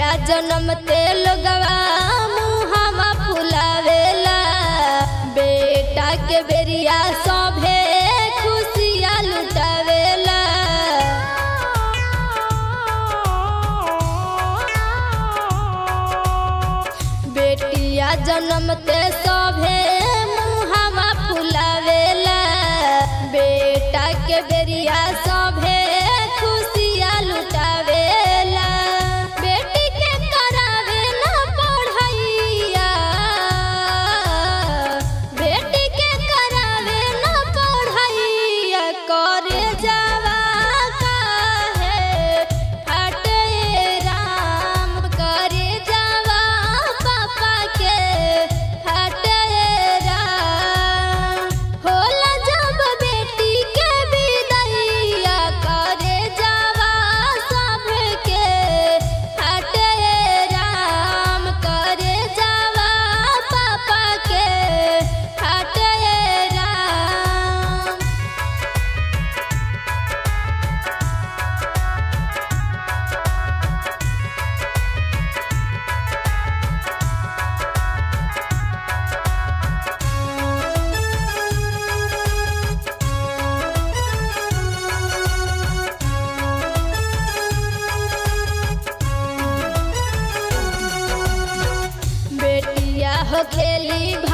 बेटिया जन्मते लोगवा मुहावा फुलावेला बेटा के बेरिया सभे खुशिया लुटावेला बेटिया जन्मते सभे मुहावा फुलावेला बेटा के बेरिया सभे खुशिया लुटावेला बेटी के करावे ना पढ़ैया बेटी के करावे ना पढ़ैया करे जावा काहे हटे राम करे जावा पापा के हटे राम होला जब बेटी के विदैया करे जावा सबके हटे राम करे जावा पापा के हटे राम बेटिया हो खेली